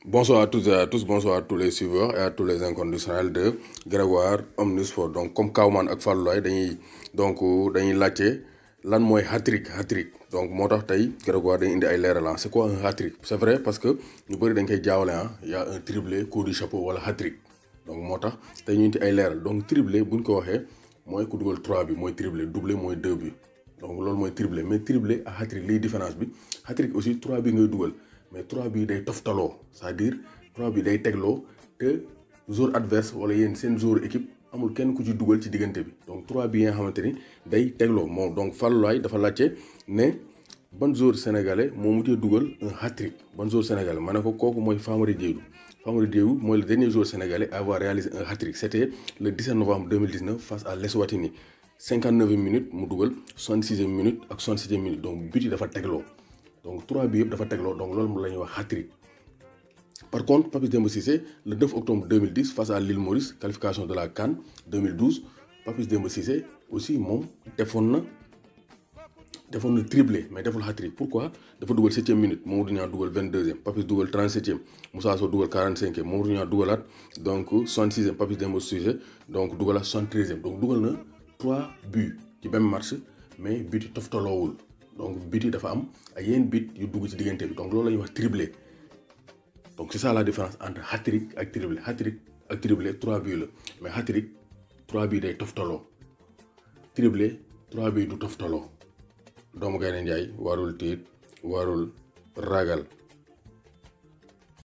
Bonsoir à toutes et à tous, bonsoir à tous les suiveurs et à tous les inconditionnels de Grégoire Omnisport donc comme Kawman ak Fallou Laye dañuy donc dañuy laajte lan mooy hat-trick hat-trick donc moo tax tey Grégoire dañuy indi ay leeral c'est quoi un hat-trick c'est vrai parce que ñu bëri dañ koy jaawale ah y a un triplé coup du chapeau wala hat-trick donc moo tax tey ñu indi ay leeral donc triplé bu ñu ko waxee mooy ku dugal 3 bi mooy triplé doublé mooy 2 bi donc loolu mooy triplé mais triplé ak hat-trick liy différence bi hat-trick aussi 3 bi ngay dugal. mais 3 bi day toftaloo c'est-à-dire 3 bi day tegloo te joueur adverse wala yéen seen joueur équipe amul kenn ku ci dugal ci diggante bi donc 3 bi nga xamante ni day tegloo moom donc Fallou Laye dafa laajte ne ban joueur sénégalais moo mujjee dugal un hat-trick ban joueur sénégalais ma ne ko kooku mooy Famara Diédhiou Famara Diédhiou mooy le dernier joueur sénégalais à avoir réalisé un hat-trick c'était le 17 novembre 2019 face à l'Eswatini 59e minute mu dugal 66e minute ak 66e minute donc but yi dafa tegloo. donc 3 bi yëpp dafa tegloo donc loolu la ñuy wax hat-trick par contre Papis Demba Cissé le 9 octobre 2010 face à l'île Maurice qualification de la CAN 2012 Papis Demba Cissé aussi moom defoon na defoon na triplé mais deful hat-trick pourquoi dafa dugal 7e minute Mamadou Niang dugal 22e Papis dugal 37e Moussa Sow dugal 45e Mamadou Niang dugalaat donc 66e Papis Demba Cissé donc dugalaat 73e donc dugal na 3 buts ci même match mais but yi toftaloowul donc but yi dafa am ay yenn but yu dugg ci diggante bi donc loolu la ñuy wax triplé donc c'est ça la différence entre hat-trick ak triplé hat-trick ak triplé 3 buts la mais hat-trick 3 buts day toftaloo triplé 3 buts du toftaloo doomu Gaynde Njaay warul tiit warul ragal